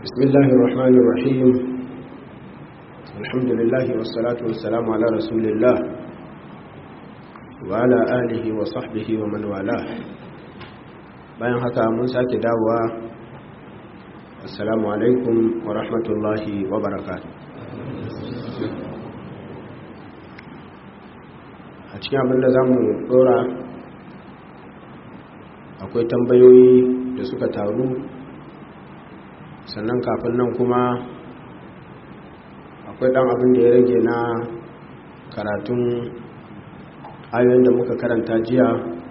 بسم الله الرحمن الرحيم الحمد لله والصلاة والسلام على رسول الله وعلى آله وصحبه ومن والاه bayan haka mun sake dawowa assalamu alaikum wa rahmatullahi wa barakatuh a cikin abinda za mu dora akwai tambayoyi da suka taru sannan kafin nan kuma akwai dan abin da ya rage na karatun ayoyin da muka karanta jiya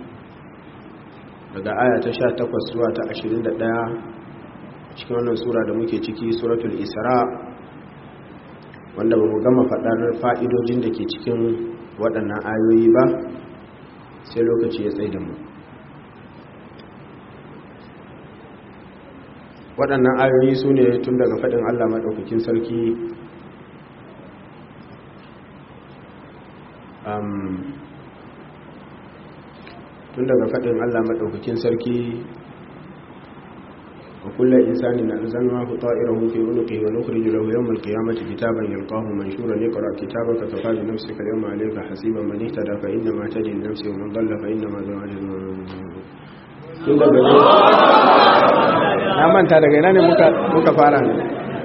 daga aya ta 18 zuwa ta 21 cikin wannan sura da muke ciki suratul isra wanda ba mu gama faɗar fa'idojin da ke cikin waɗannan ayoyi ba sai lokaci ya tsaye da mu waɗannan ayoyi su ne tun daga faɗin allah maɗaukakin sarki tun daga faɗin allah maɗaukakin sarki wa kulla insani na zanwa ku ta'irahu fi unuqi wa nukhriju lahu yawm al-qiyamati kitaban yalqahu manshura iqra kitabaka kafa bi nafsika al-yawma 'alayka hasiban man ihtada fa inna ma tadi nafsi wa man dhalla fa inna ma dhalla tun daga na manta daga ina ne muka fara ne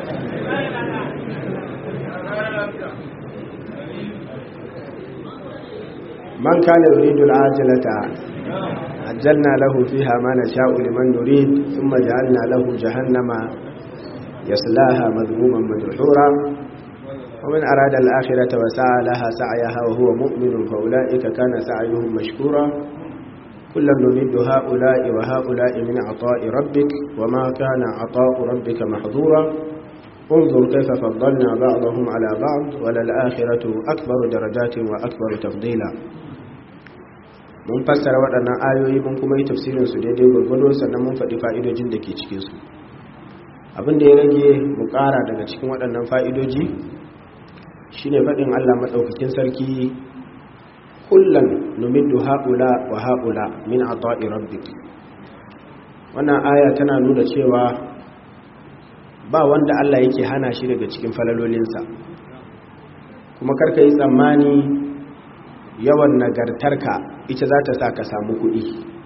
man kana yuridu al-ajilata ajjalna lahu fiha ma nasha'u liman nurid thumma ja'alna lahu jahannama yaslaha madhmuman madhura ومن أراد الآخرة وسعى لها سعيها وهو مؤمن فأولئك كان سعيهم مشكورا كلا نمد هؤلاء وهؤلاء من عطاء ربك وما كان عطاء ربك محظورا انظر كيف فضلنا بعضهم على بعض وللآخرة أكبر درجات وأكبر تفضيلا mun fassara waɗannan ayoyi mun kuma yi tafsirin su daidai gwargwado sannan mun faɗi fa'idojin da ke cikinsu abin da ya rage mu ƙara daga cikin waɗannan fa'idoji shine faɗin allah maɗaukakin sarki kullum numiddu haƙula wa haƙula min ata'i rabbik wannan aya tana nuna cewa ba wanda Allah yake hana shi daga cikin falalolinsa kuma karka yi tsammani yawan nagartarka ita za ta sa ka samu kuɗi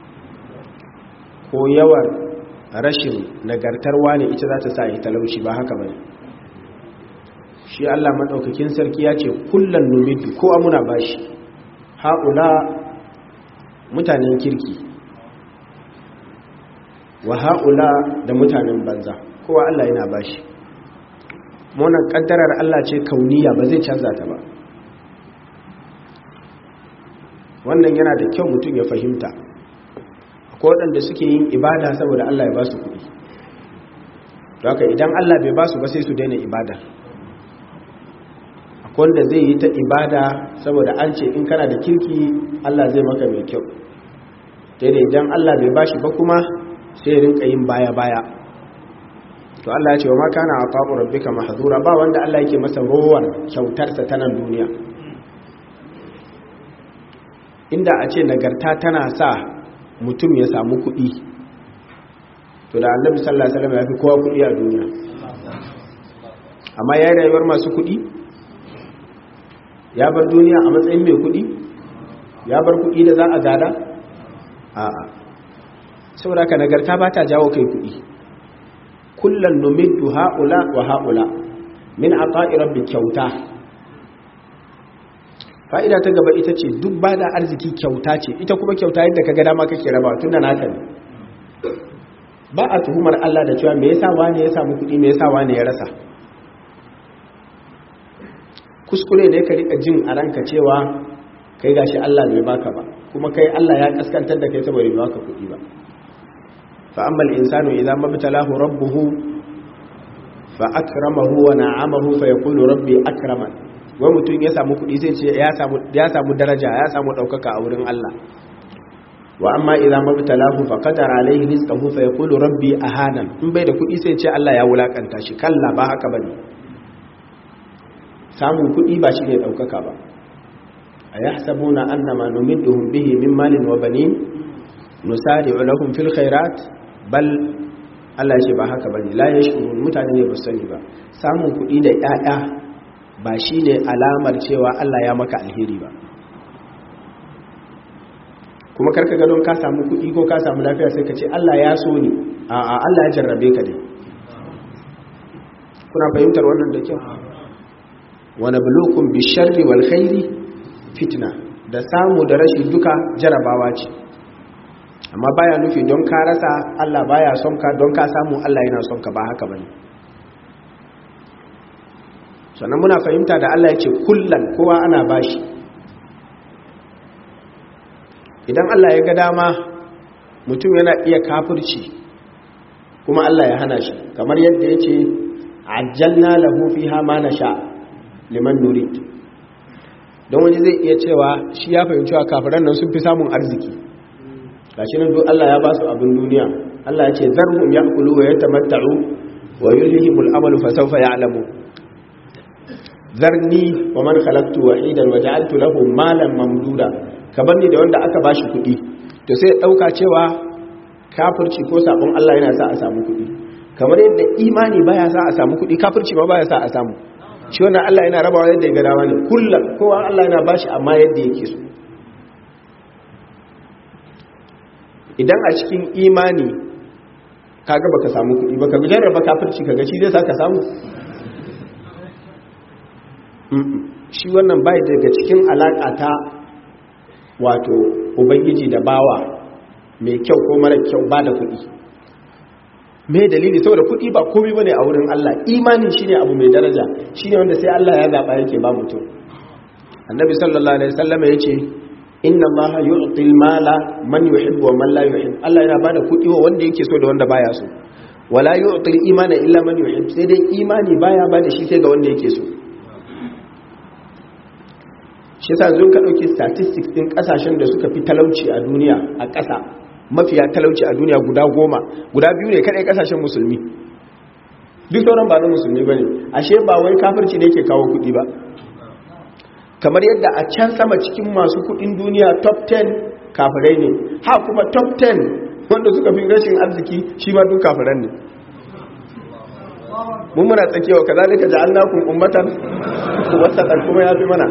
ko yawan rashin nagartarwa ne ita za ta sa yi talauci ba haka bane shi Allah maɗaukakin sarki ya ce kullum numiddu ko amuna bashi haƙula mutanen kirki wa haƙula da mutanen banza kowa Allah yana bashi monan ƙaddarar Allah ce kauniya ba zai canza ta ba wannan yana da kyau mutum ya fahimta akwai waɗanda suke yin ibada saboda Allah ya ba su kuɗi haka idan Allah bai ba su ba sai su daina ibada wanda zai yi ta ibada saboda an ce in kana da kirki Allah zai maka mai kyau daidai idan Allah bai bashi ba kuma sai rinka yin baya-baya to Allah ya ce wa ma kana aqabu rabbika mahzura ba wanda Allah yake masa rowar kyautarsa ta nan duniya inda a ce nagarta tana sa mutum ya samu kuɗi to da annabi sallallahu alaihi wasallam ya fi kowa kuɗi a duniya amma yayin rayuwar masu kuɗi ya bar duniya a matsayin mai kudi ya bar kudi da za a gada a'a saboda ka nagarta ba ta jawo kai kudi kullum numiddu ha'ula wa ha'ula min ata'i rabbi kyauta fa'ida ta gaba ita ce duk ba da arziki kyauta ce ita kuma kyauta yadda ka ga dama kake raba tun da naka ne ba a tuhumar Allah da cewa me yasa wani ya samu kudi me yasa wani ya rasa kuskure ne ka rika jin a ranka cewa kai gashi Allah bai baka ba kuma kai Allah ya kaskantar da kai saboda bai baka kuɗi ba fa amma al-insanu idza mabtalahu rabbuhu fa akramahu wa na'amahu fa yaqulu rabbi akraman wai mutum ya samu kuɗi sai ce ya samu ya samu daraja ya samu daukaka a wurin Allah wa amma idza mabtalahu fa qadara alayhi rizqahu fa yaqulu rabbi ahanan in bai da kuɗi sai ce Allah ya wulakanta shi kalla ba haka bane samun kuɗi ba shi ne ɗaukaka ba a ya sabu na annama numidduhum bihi min malin wa banin nusari ulahum fil khairat bal Allah ya ce ba haka bane la yashkurun mutane ne ba su sani ba samun kuɗi da ƴaƴa ba shine alamar cewa Allah ya maka alheri ba kuma karka ga don ka samu kuɗi ko ka samu lafiya sai ka ce Allah ya so ni a'a Allah ya jarrabe ka dai kuna fahimtar wannan da kyau wa nabluukum bisharri wal khairi fitna da samu da rashi duka jarabawa ce amma baya nufi don ka rasa Allah baya son ka don ka samu Allah yana son ka ba haka bane sannan muna fahimta da Allah ya ce kullan kowa ana bashi idan Allah ya ga dama mutum yana iya kafirci kuma Allah ya hana shi kamar yadda ya ce ajjalna lahu fiha ma nasha liman nurid don wani zai iya cewa shi ya fahimci wa kafiran nan sun fi samun arziki gashi nan duk Allah ya ba su abin duniya Allah ya ce zarhum ya'kulu wa yatamatta'u wa yulhihimul amalu fa sawfa ya'lamu zarni wa man khalaqtu wahidan wa ja'altu lahu malan mamduda kabar ni da wanda aka bashi kuɗi to sai dauka cewa kafirci ko sabon Allah yana sa a samu kuɗi kamar yadda imani baya sa a samu kuɗi kafirci ma baya sa a samu shi wannan Allah yana rabawa yadda ya ga dama ne kullum kowa Allah yana bashi amma yadda yake so idan a cikin imani kaga baka samu kuɗi baka jarraba kafirci kaga shi zai saka samu shi wannan bai daga cikin alaka ta wato ubangiji da bawa mai kyau ko mara kyau ba da kuɗi me dalili saboda kuɗi ba komai bane a wurin Allah imani shine abu mai daraja shine wanda sai Allah ya zaba yake ba mutum annabi sallallahu alaihi wasallam yace inna allaha yu'ti al-mala man yuhibbu wa man la yuhibbu Allah yana bada kuɗi wa wanda yake so da wanda baya so wala yu'ti al-imana illa man yuhibbu sai dai imani baya bada shi sai ga wanda yake so shi yasa zo ka dauki statistics din kasashen da suka fi talauci a duniya a ƙasa mafiya talauci a duniya guda goma guda biyu ne kadai kasashen musulmi duk sauran ba na musulmi bane ashe ba wai kafirci ne yake kawo kuɗi ba kamar yadda a can sama cikin masu kudin duniya top 10 kafirai ne ha kuma top 10 wanda suka fi rashin arziki shi ma duk kafiran ne mun muna tsakewa ka zalika ja'alnakum ummatan wasatan kuma ya fi mana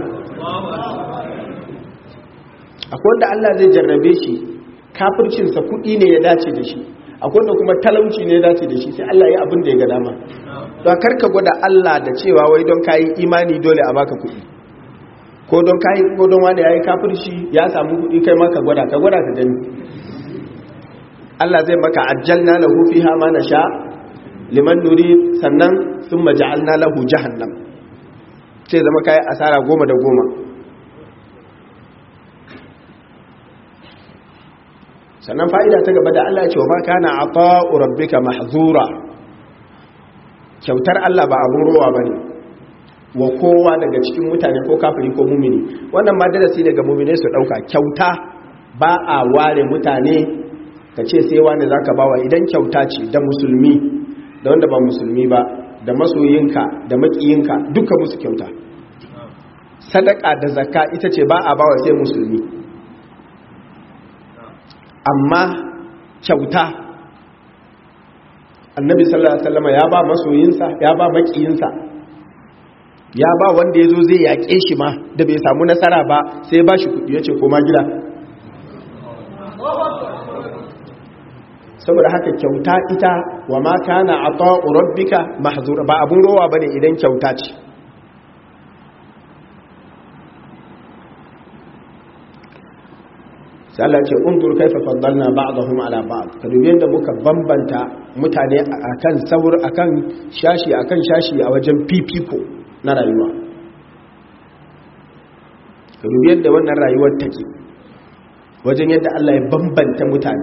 akwai wanda Allah zai jarrabe shi kafircinsa kudi ne ya dace da shi akwai wanda kuma talauci ne ya dace da shi sai Allah ya abin da ya ga dama don karka gwada Allah da cewa wai don kayi imani dole a baka kudi ko don kayi ko don wani yayi kafirci ya samu kudi kai maka gwada ka gwada ka gani Allah zai maka ajjalna lahu fiha ma nasha liman nuri sannan thumma ja'alna lahu jahannam sai zama kai asara goma da goma sannan fa'ida ta gaba da Allah ya ce wa ma kana ata'u rabbika mahzura kyautar Allah ba abun rowa bane wa kowa daga cikin mutane ko kafiri ko mumini wannan ma darasi daga mumine su dauka kyauta ba a ware mutane ka ce sai wani zaka bawa idan kyauta ce da musulmi da wanda ba musulmi ba da masoyinka da makiyinka duka musu kyauta sadaka da zakka ita ce ba a bawa sai musulmi amma kyauta annabi sallallahu alaihi wasallam ya ba masoyinsa ya ba makiyinsa ya ba wanda ya zo zai yaƙe shi ma da bai samu nasara ba sai ba shi kuɗi ya ce koma gida saboda haka kyauta ita wa ma kana ata'u rabbika mahzura ba abun rowa bane idan kyauta ce sai Allah ce undur kaifa faddalna ba'dahum ala ba'd ka dubi yadda muka bambanta mutane akan saur akan shashi akan shashi a wajen fifiko na rayuwa ka dubi yadda wannan rayuwar take wajen yadda Allah ya bambanta mutane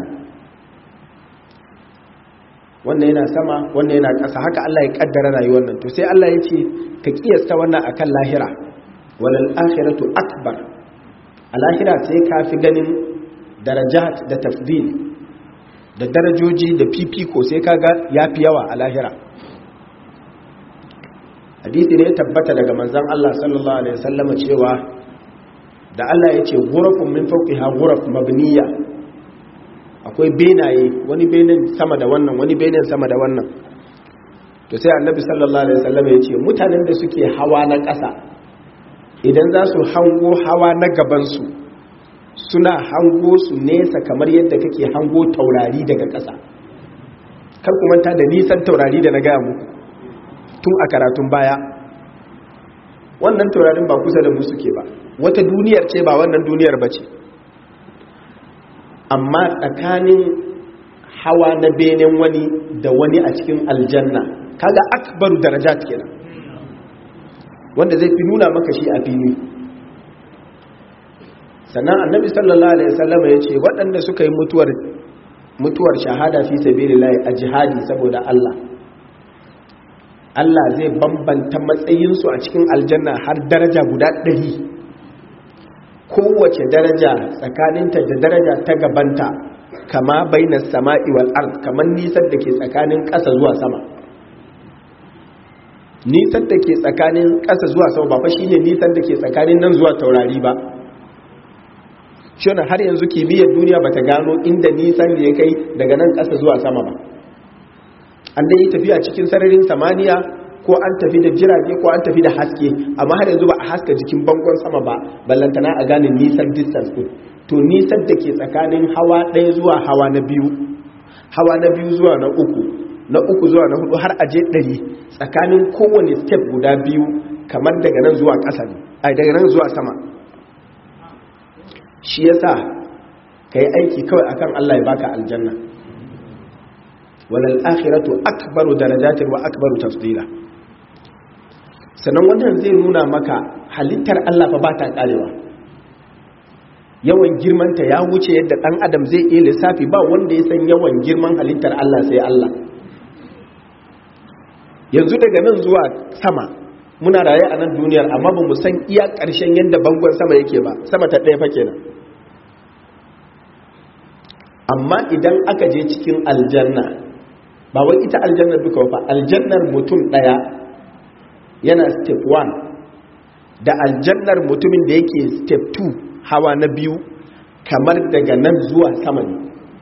wannan yana sama wannan yana ƙasa haka Allah ya kaddara rayuwar nan to sai Allah ya ce ka kiyasta wannan akan lahira walal akhiratu akbar a lahira sai ka fi ganin darajat da tafdil da darajoji da fifiko sai kaga yafi yawa a lahira hadisi ne tabbata daga manzon Allah sallallahu alaihi wasallam cewa da Allah ya ce ghurafun min fawqiha ghuraf mabniya akwai benaye wani benin sama da wannan wani benin sama da wannan to sai annabi sallallahu alaihi wasallam ya ce mutanen da suke hawa na ƙasa idan za su hango hawa na gabansu suna hango su nesa kamar yadda kake hango taurari daga ƙasa kar ku manta da nisan taurari da na gaya muku tun a karatun baya wannan taurarin ba kusa da mu suke ba wata duniyar ce ba wannan duniyar ba ce amma tsakanin hawa na benen wani da wani a cikin aljanna kaga akbaru darajat kenan wanda zai fi nuna maka shi a fili sannan annabi sallallahu alaihi wasallam ya ce waɗanda suka yi mutuwar mutuwar shahada fi sabilillah a jihadi saboda Allah Allah zai bambanta matsayinsu a cikin aljanna har daraja guda ɗari kowace daraja tsakaninta da daraja ta gabanta kama bainas sama'i wal ard kamar nisan da ke tsakanin ƙasa zuwa sama nisan da ke tsakanin ƙasa zuwa sama ba fa shine nisan da ke tsakanin nan zuwa taurari ba shi har yanzu kimiyyar duniya bata gano inda nisan da ya kai daga nan ƙasa zuwa sama ba an dai yi tafiya cikin sararin samaniya ko an tafi da jirage ko an tafi da haske amma har yanzu ba a haska jikin bangon sama ba ballantana a gane nisan distance din to nisan da ke tsakanin hawa ɗaya zuwa hawa na biyu hawa na biyu zuwa na uku na uku zuwa na hudu har aje ɗari tsakanin kowane step guda biyu kamar daga nan zuwa ƙasa ne ai daga nan zuwa sama shi yasa ka yi aiki kawai akan Allah ya baka aljanna walal akhiratu akbaru darajatin wa akbaru tafdila sannan wannan zai nuna maka halittar Allah fa ba ta karewa yawan girmanta ya wuce yadda dan adam zai iya lissafi ba wanda ya san yawan girman halittar Allah sai Allah yanzu daga nan zuwa sama muna raye a nan duniyar amma ba mu san iya ƙarshen yadda bangon sama yake ba sama ta ɗaya fa kenan amma idan aka je cikin aljanna ba wai ita aljannar duka ba aljannar mutum ɗaya yana step 1 da aljannar mutumin da yake step 2 hawa na biyu kamar daga nan zuwa sama ne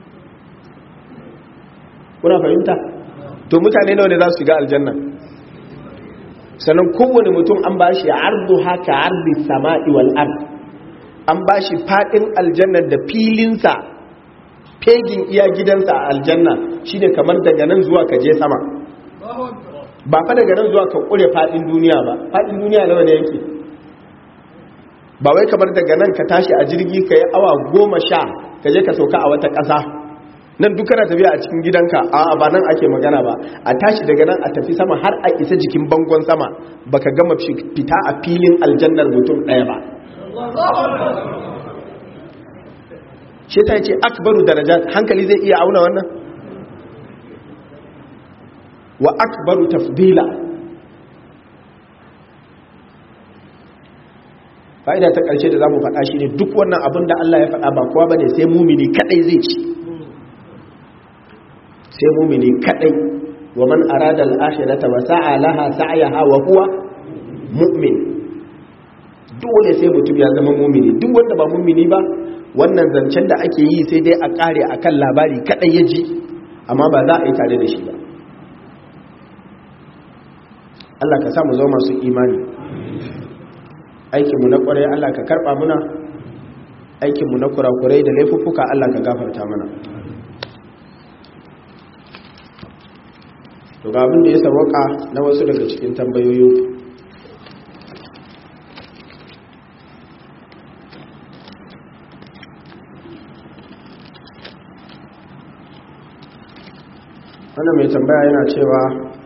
kuna fahimta to mutane nawa ne za su shiga aljanna sannan kowane mutum an ba shi ardu haka ardi sama'i wal ard an ba shi fadin aljannar da filinsa fegin iya gidansa a aljanna shine kamar daga nan zuwa ka je sama ba fa daga nan zuwa ka kure fadin duniya ba fadin duniya nawa ne yake ba wai kamar daga nan ka tashi a jirgi ka yi awa goma sha ka je ka sauka a wata ƙasa nan duk kana tafiya a cikin gidanka a ba nan ake magana ba a tashi daga nan a tafi sama har a isa jikin bangon sama baka gama fita a filin aljannar mutum ɗaya ba shi ta ce akbaru daraja hankali zai iya auna wannan wa akbaru tafdila fa'ida ta ƙarshe da za mu faɗa shi ne duk wannan abin da Allah ya faɗa ba kowa ba ne sai mumini kaɗai zai ci sai mumini kaɗai wa man arada al'ashirata wa sa'a laha sa'ayaha wa huwa mu'min dole sai mutum ya zama mumini duk wanda ba mumini ba wannan zancen da ake yi sai dai a ƙare a kan labari kaɗai ya ji amma ba za a yi tare da shi ba Allah ka samu zama masu imani aikinmu na ƙwarai Allah ka karɓa muna aikinmu na kurakurai da laifuffuka Allah ka gafarta mana to ga abin da ya sawaka na wasu daga cikin tambayoyi wannan mai tambaya yana cewa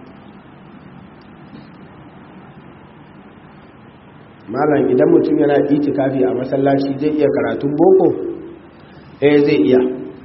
malam idan mutum yana itikafi a masallaci zai iya karatun boko eh zai iya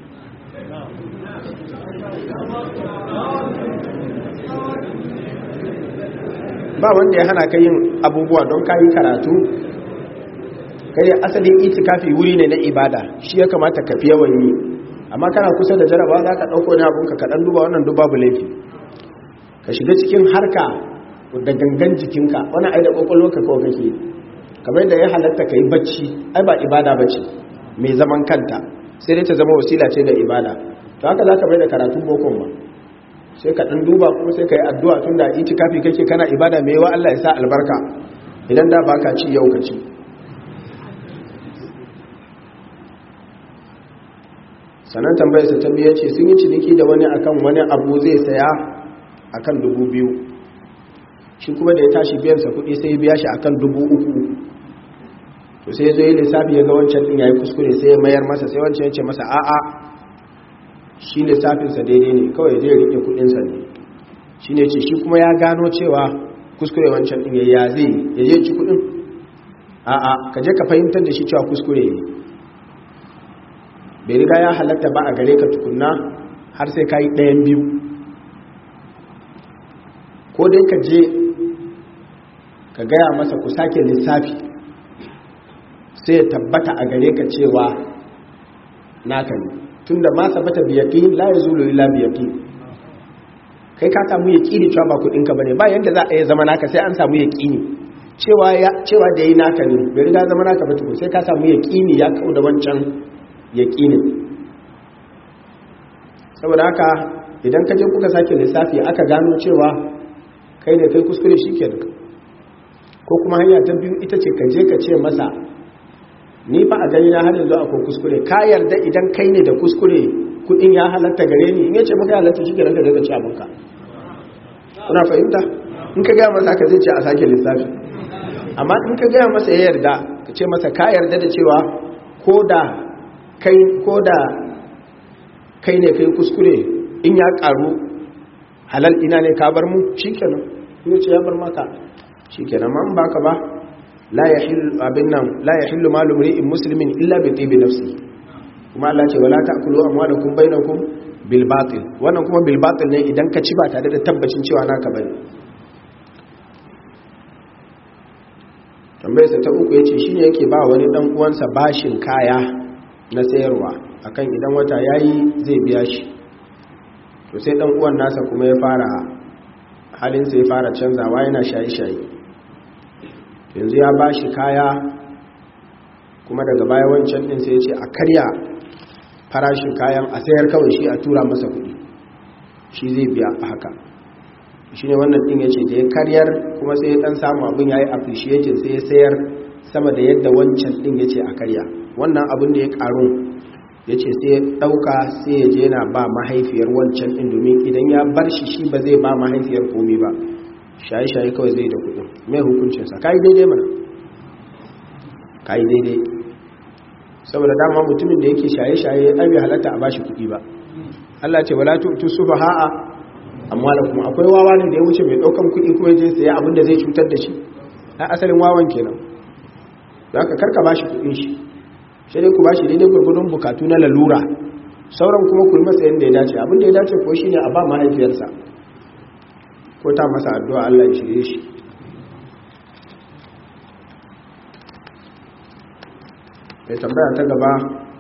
ba wanda ya hana ka yin abubuwa don ka yi karatu kai asalin itikafi wuri ne na ibada shi ya kamata ka fi yawan yi amma kana kusa da jarabawa za ka ɗauko ne abinka kaɗan duba wannan duba bu laifi ka shiga cikin harka da gangan jikinka wani ai da ƙwaƙwalwarka kawai kake kamar da ya halatta ka yi bacci ai ba ibada bacci mai zaman kanta sai dai ta zama wasila ce da ibada to haka za ka bai da karatun bokon ba sai ka ɗan duba kuma sai ka yi addu'a tun da itikafi kake kana ibada mai yawa Allah ya sa albarka idan da ba ka ci yau ka ci sannan tambayarsa ta biya ce sun yi ciniki da wani akan wani abu zai saya akan dubu biyu shi kuma da ya tashi biyansa kuɗi sai ya biya shi akan dubu uku to sai ya zo yi lissafi ya ga wancan ɗin ya yi kuskure sai ya mayar masa sai wancan ya ce masa a'a shi lissafinsa daidai ne kawai zai riƙe kuɗinsa ne shi ne ce shi kuma ya gano cewa kuskure wancan ɗin ya zai ya je ci kuɗin a'a ka je ka fahimtar da shi cewa kuskure ne bai riga ya halatta ba a gare ka tukunna har sai ka yi ɗayan biyu ko dai ka je ka gaya masa ku sake lissafi sai ya tabbata a gare ka cewa naka ne tun da ma sabata biyaki la ya zulu ila biyaki kai ka samu ya ƙini cewa ba kuɗinka ba ne ba yadda za a yi zama naka sai an samu ya ƙini cewa da yi naka ne bai riga zama naka ba tukun sai ka samu ya ƙini ya kau da wancan ya ƙini saboda haka idan ka je kuka sake lissafi aka gano cewa kai ne kai kuskure shi ke ko kuma hanya ta biyu ita ce ka je ka ce masa ni fa a gani na har yanzu akwai kuskure ka yarda idan kai ne da kuskure kudin ya halatta gare ni in yace maka halatta shi ke ranka daga ci abinka kuna fahimta in ka gaya masa ka zai ce a sake lissafi amma in ka gaya masa ya yarda ka ce masa ka yarda da cewa ko da kai ko da kai ne kai kuskure in ya karu halal ina ne ka bar mu shikenan in ce ya bar maka shikenan man baka ba la yahillu abin nan la yahillu malu mri'in muslimin illa bi tibi nafsi kuma Allah ce wala ta'kulu amwalakum bainakum bil batil wannan kuma bil batil ne idan ka ci ba tare da tabbacin cewa naka bane tambayarsa ta uku yace shine yake ba wani dan uwansa bashin kaya na sayarwa akan idan wata yayi zai biya shi to sai dan uwan nasa kuma ya fara halin sai ya fara canzawa yana shaye-shaye yanzu ya bashi kaya kuma daga baya wancan din sai ya ce a karya farashin kayan a sayar kawai shi a tura masa kuɗi shi zai biya a haka shi ne wannan ɗin ya ce da ya karyar kuma sai ya ɗan samu abin ya yi appreciating sai ya sayar sama da yadda wancan ɗin ya ce a karya wannan abin da ya ƙaru ya ce sai ya ɗauka sai ya je na ba mahaifiyar wancan ɗin domin idan ya bar shi shi ba zai ba mahaifiyar komi ba shaye-shaye kawai zai da kuɗin mai hukuncinsa ka yi daidai mana ka yi daidai saboda dama mutumin da yake shaye-shaye ai bai halatta a bashi kuɗi ba Allah ce wala tu'tu sufaha'a amwalakum akwai wawa ne da ya wuce mai daukan kuɗi kuma je sai abin da zai cutar da shi a asalin wawan kenan zaka karka bashi kuɗin shi sai dai ku bashi daidai gurgurdun bukatu na lalura sauran kuma ku yi masa yanda ya dace abin da ya dace ko shine a ba mahaifiyarsa ko ta masa addu'a Allah ya shirye shi mai tambaya ta gaba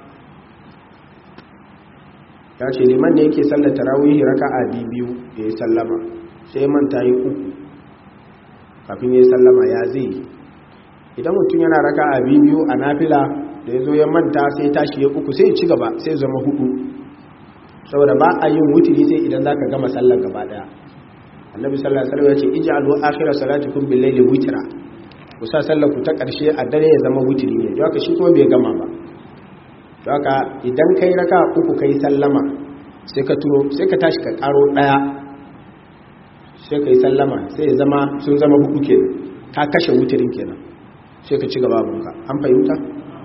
ya ce liman da yake sallar tarawihi raka a biyu ya yi sallama sai manta yi uku kafin ya yi sallama ya zai idan mutum yana raka a biyu a nafila da ya zo ya manta sai tashi ya uku sai ci gaba sai zama hudu saboda ba a yin wuturi sai idan za ka gama sallar gaba daya annabi sallar sallar ya ce ij'alu akhira salatikum bil layli witra ku sa sallar ku ta ƙarshe a dare ya zama wutiri ne don haka shi kuma bai gama ba don haka idan kai raka uku kai sallama sai ka turo sai ka tashi ka ƙaro ɗaya sai ka yi sallama sai ya zama sun zama hudu kenan ka kashe wutirin kenan sai ka ci gaba abinka an fahimta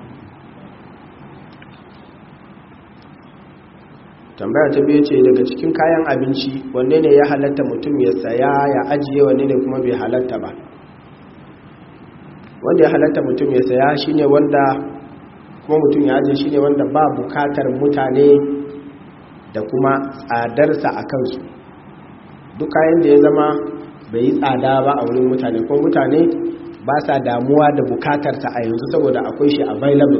tambaya ta biyu ce daga cikin kayan abinci wanne ne ya halatta mutum ya saya ya ajiye wanne ne kuma bai halatta ba wanda ya halatta mutum ya saya shine wanda kuma mutum ya ajiye shine wanda ba bukatar mutane da kuma tsadarsa a kansu duk kayan da ya zama bai yi tsada ba a wurin mutane ko mutane ba sa damuwa da bukatarsa a yanzu saboda akwai shi available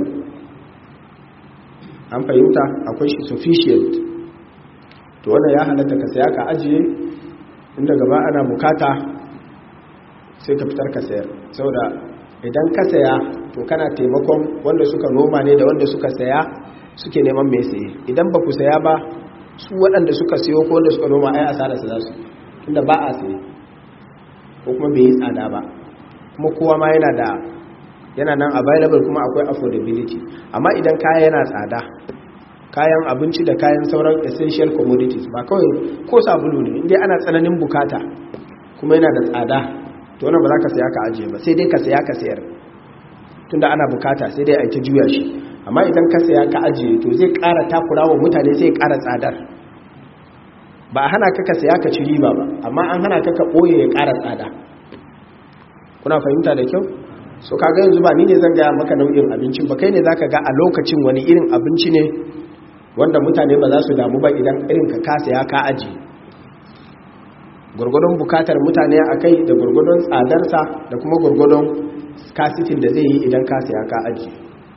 an fahimta akwai shi sufficient to wanda ya halatta ka saya ka ajiye inda gaba ana bukata sai ka fitar ka sayar saboda idan ka saya to kana taimakon wanda suka noma ne da wanda suka saya suke neman mai saye idan ba ku saya ba su waɗanda suka siyo ko wanda suka noma ai asararsa za su tunda ba a saye ko kuma bai yi tsada ba kuma kowa ma yana da yana nan available kuma akwai affordability amma idan kaya yana tsada kayan abinci da kayan sauran essential commodities ba kawai ko sabulu ne inda ana tsananin bukata kuma yana da tsada to wannan ba za ka saya ka ajiye ba sai dai ka saya ka sayar tunda ana bukata sai dai a ta juya shi amma idan ka saya ka ajiye to zai ƙara takura wa mutane sai ƙara tsadar ba a hana ka ka saya ka ci riba ba amma an hana ka ka ɓoye ya ƙara tsada kuna fahimta da kyau so kaga yanzu ba ni ne zan gaya maka nau'in abincin ba kai ne za ka ga a lokacin wani irin abinci ne wanda mutane ba za su damu ba idan irin ka kasa ya ka aji gwargwadon bukatar mutane a kai da gwargwadon tsadarsa da kuma gwargwadon kasitin da zai yi idan kasa ya ka aji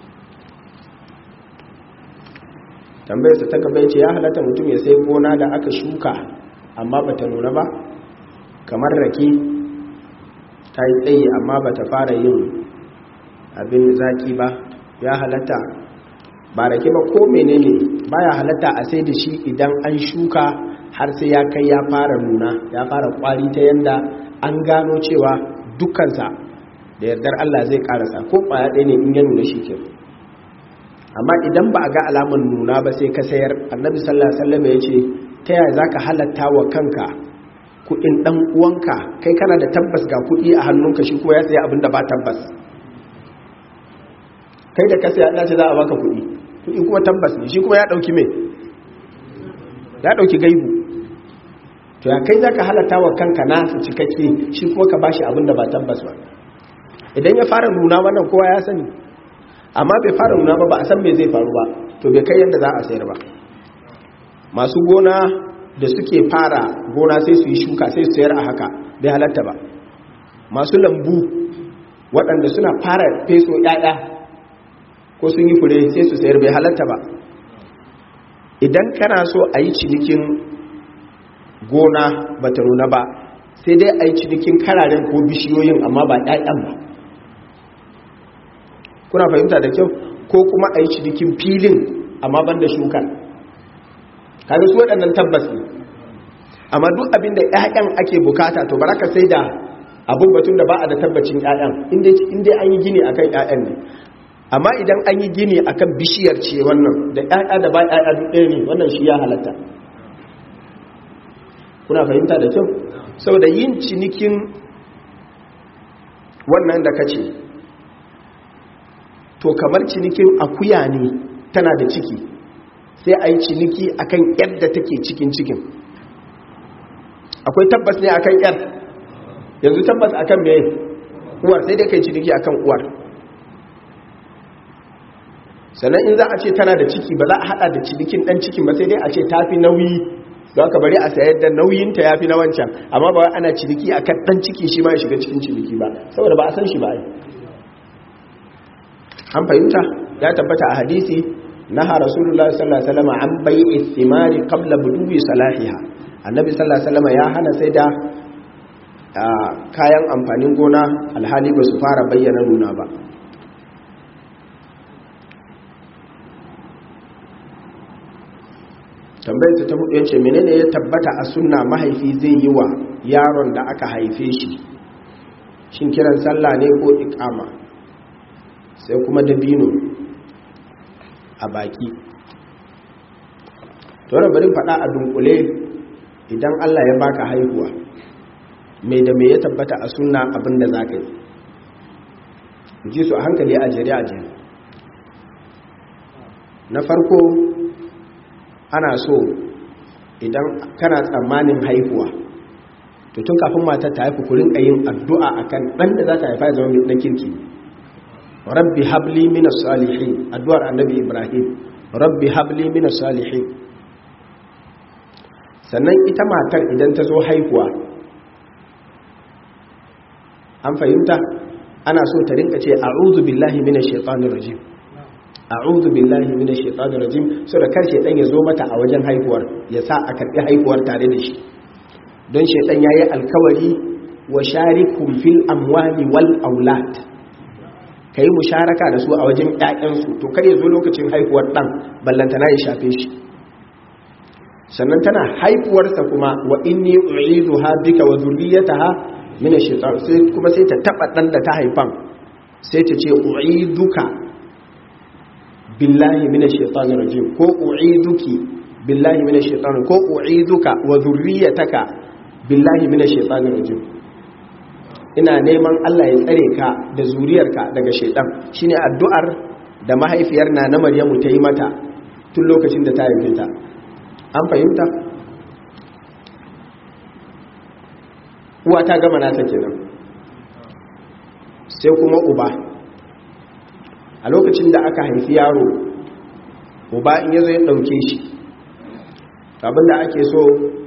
tambayarsa ta gaba ce ya halatta mutum ya sai gona da aka shuka amma ba ta nuna ba kamar rake ta yi tsaye amma ba ta fara yin abin zaki ba ya halatta ba rake ba ko menene baya halatta a sai da shi idan an shuka har sai ya kai ya fara nuna ya fara kwari ta yanda an gano cewa dukkansa da yardar Allah zai karasa ko kwaya ɗaya ne in ya nuna shi ke amma idan ba a ga alaman nuna ba sai ka sayar annabi sallallahu alaihi wasallam ya ce ta yaya zaka halatta wa kanka kuɗin ɗan uwanka kai kana da tabbas ga kuɗi a hannunka shi kuma ya saya abin da ba tabbas kai da ka saya ya ce za a baka kuɗi kuɗi kuma tabbas ne shi kuma ya ɗauki me ya ɗauki gaibu to ya kai za ka halatta wa kanka nasu cikakke shi kuma ka bashi abin da ba tabbas ba idan ya fara nuna wannan kowa ya sani amma bai fara nuna ba ba a san me zai faru ba to bai kai yadda za a sayar ba masu gona da suke fara gona sai su yi shuka sai su sayar a haka bai halatta ba masu lambu waɗanda suna fara feso 'ya'ya ko sun yi fure sai su sayar bai halatta ba idan kana so a yi cinikin gona ba ta nuna ba sai dai a yi cinikin kararen ko bishiyoyin amma ba ɗayan ba kuna fahimta da kyau ko kuma a yi cinikin filin amma ban da shukar kaga su waɗannan tabbas ne amma duk abin da ƴaƴan ake bukata to baraka sai da abun batun da ba a da tabbacin ƴaƴan inda an yi gini akan ƴaƴan ne amma idan an yi gini akan bishiyar ce wannan da ƴaƴa da ba ƴaƴa duk ɗaya ne wannan shi ya halatta kuna fahimta da kyau saboda yin cinikin wannan da kace to kamar cinikin akuya ne tana da ciki sai a yi ciniki akan yadda take cikin cikin akwai tabbas ne akan yar yanzu tabbas akan me uwar sai dai kai ciniki akan uwar sannan in za a ce tana da ciki ba za a hada da cinikin dan cikin ba sai dai a ce tafi nauyi don ka bari a sayar da nauyinta ya fi na wancan amma ba ana ciniki akan dan ciki shi ma ya shiga cikin ciniki ba saboda ba a san shi ba yi an fahimta ya tabbata a hadisi naha rasulullahi sallallahu alaihi wasallam an bai'i thimari qabla buduwi salahiha annabi sallallahu alaihi wasallam ya hana sai da kayan amfanin gona alhali ba su fara bayyana nuna ba tambayar ta hudu yace menene ya tabbata a sunna mahaifi zai yi wa yaron da aka haife shi shin kiran sallah ne ko iqama sai kuma dabino a baki to wannan bari faɗa a dunkule idan Allah ya baka haihuwa mai da mai ya tabbata a sunna abinda zaka yi ji su a hankali a jere a jere na farko ana so idan kana tsammanin haihuwa to tun kafin matar ta haifu kurin yin addu'a akan ɗan da za ta haifa ya zama mai ɗan kirki rabbi habli minas salihin addu'ar annabi ibrahim rabbi habli minas salihin sannan ita matar idan ta zo haihuwa an fahimta ana so ta rinka ce a'udhu billahi minash shaitanir rajim a'udhu billahi minash shaitanir rajim so da kar shaitan ya zo mata a wajen haihuwar ya sa a karbi haihuwar tare da shi don shaitan yayi alkawari wa sharikum fil amwali wal aulad kai musharaka da su a wajen ƴaƴan su to kar ya zo lokacin haihuwar dan ballantana ya shafe shi sannan tana haifuwarsa kuma wa inni u'izuha bika wa dhurriyyataha min ash-shaytan sai kuma sai ta taba dan da ta haifan sai ta ce u'iduka billahi min ash-shaytanir rajim ko u'iduki billahi min ash-shaytan ko u'iduka wa dhurriyyataka billahi min ash-shaytanir rajim ina neman Allah ya tsare ka da zuriyarka daga shaytan shine addu'ar da mahaifiyar na na Maryamu ta yi mata tun lokacin da ta haife ta an fahimta uwa ta gama nata kenan sai kuma uba a lokacin da aka haifi yaro uba in yazo ya dauke shi abinda ake so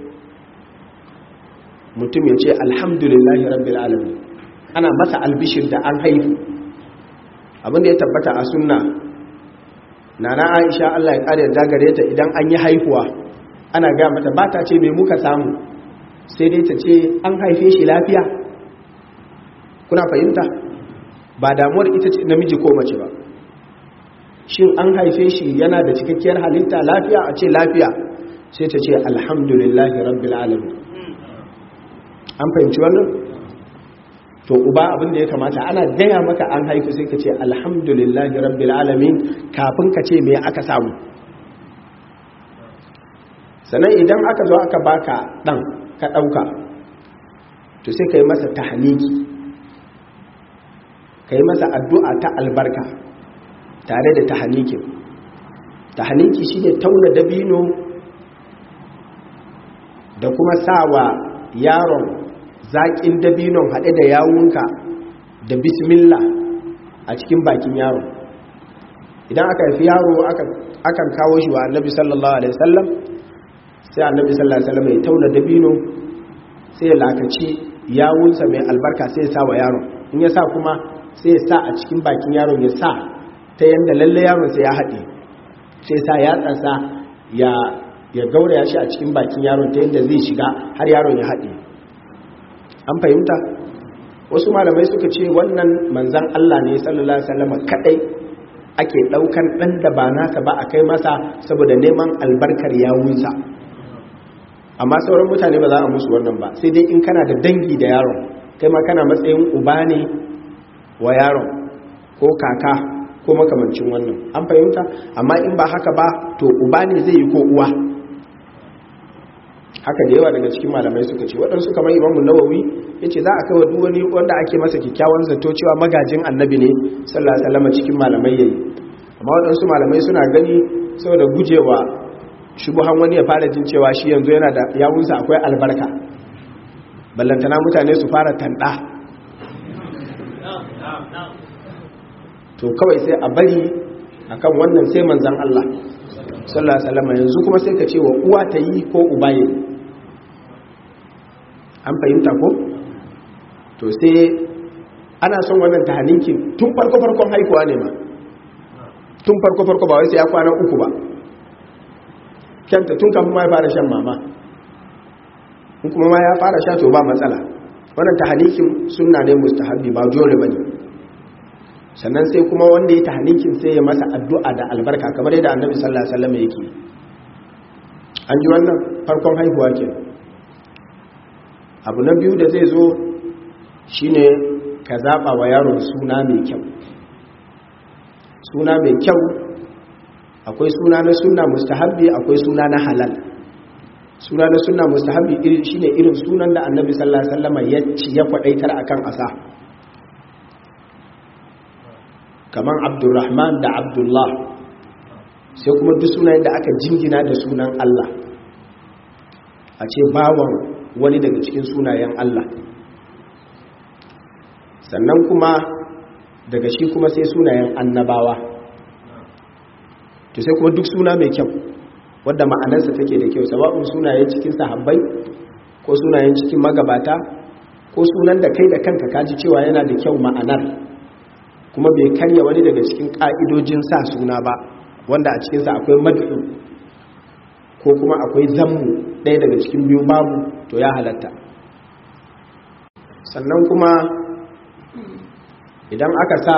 mutum ya ce alhamdulillahi rabbil alamin ana masa albishir da an haifu abinda ya tabbata a sunna nana aisha Allah ya kare da gare ta idan an yi haihuwa ana ga mata ba ta ce me muka samu sai dai ta ce an haife shi lafiya kuna fahimta ba damuwar ita ce namiji ko mace ba shin an haife shi yana da cikakkiyar halitta lafiya a ce lafiya sai ta ce alhamdulillahi rabbil alamin an fahimci wannan to uba abin da ya kamata ana gaya maka an haifu sai ka ce alhamdulillahi rabbil alamin kafin ka ce me aka samu sannan idan aka zo aka baka dan ka dauka to sai ka yi masa tahniki ka yi masa addu'a ta albarka tare da tahnikin tahniki shine tauna dabino da kuma sawa yaron zaƙin dabinon haɗe da yawunka da bismillah a cikin bakin yaron idan aka haifi yaro akan kawo shi wa annabi sallallahu alaihi wasallam sai annabi sallallahu alaihi wasallam ya tauna dabino sai ya lakaci yawunsa mai albarka sai ya sa wa yaron in ya sa kuma sai ya sa a cikin bakin yaron ya sa ta yanda lalle yaron sai ya haɗe sai sa ya tsasa ya ya gauraya shi a cikin bakin yaron ta yanda zai shiga har yaron ya haɗe an fahimta wasu malamai suka ce wannan manzan Allah ne sallallahu alaihi wasallam kadai ake daukan dan da ba nasa ba a kai masa saboda neman albarkar yawunsa amma sauran mutane ba za a musu wannan ba sai dai in kana da dangi da yaron kai ma kana matsayin uba ne wa yaron ko kaka ko makamancin wannan an fahimta amma in ba haka ba to uba ne zai yi ko uwa haka da yawa daga cikin malamai suka ce waɗansu kamar imamu nawawi ya ce za a kai wa wani wanda ake masa kyakkyawan zato cewa magajin annabi ne sallallahu alaihi wasallam cikin malamai yayi amma waɗansu malamai suna gani saboda gujewa shubuhan wani ya fara jin cewa shi yanzu yana da yawunsa akwai albarka ballantana mutane su fara tanda to kawai sai a bari akan wannan sai manzan Allah sallallahu alaihi wasallam yanzu kuma sai ka ce wa uwa ta yi ko uba yi an fahimta ko to sai ana son wannan tahaninkin tun farko farkon haikuwa ne ma tun farko farko ba wai sai ya kwana uku ba kyanta tun kafin ma ya fara shan mama in kuma ma ya fara sha to ba matsala wannan tahanikin sunna ne mustahabbi ba dole bane sannan sai kuma wanda ya tahanikin sai ya masa addu'a da albarka kamar yadda annabi sallallahu alaihi wasallam yake an ji wannan farkon haihuwa ke abu na biyu da zai zo shine ka zaba wa yaron suna mai kyau suna mai kyau akwai suna na sunna mustahabbi akwai suna na halal suna na sunna mustahabbi shine irin sunan da annabi sallallahu alaihi wasallam ya ci ya kwadaitar akan asa kaman abdurrahman da abdullah sai kuma duk sunayen da aka jingina da sunan Allah a ce bawan wani daga cikin sunayen Allah sannan kuma daga shi kuma sai sunayen annabawa to sai kuma duk suna mai kyau wadda ma'anarsa take da kyau sababin sunayen cikin sahabbai ko sunayen cikin magabata ko sunan da kai da kanka kaji cewa yana da kyau ma'anar kuma bai karya wani daga cikin ƙa'idojin sa suna ba wanda a cikinsa akwai mad'u ko kuma akwai zammu ɗaya daga cikin biyu babu to ya halatta sannan kuma idan aka sa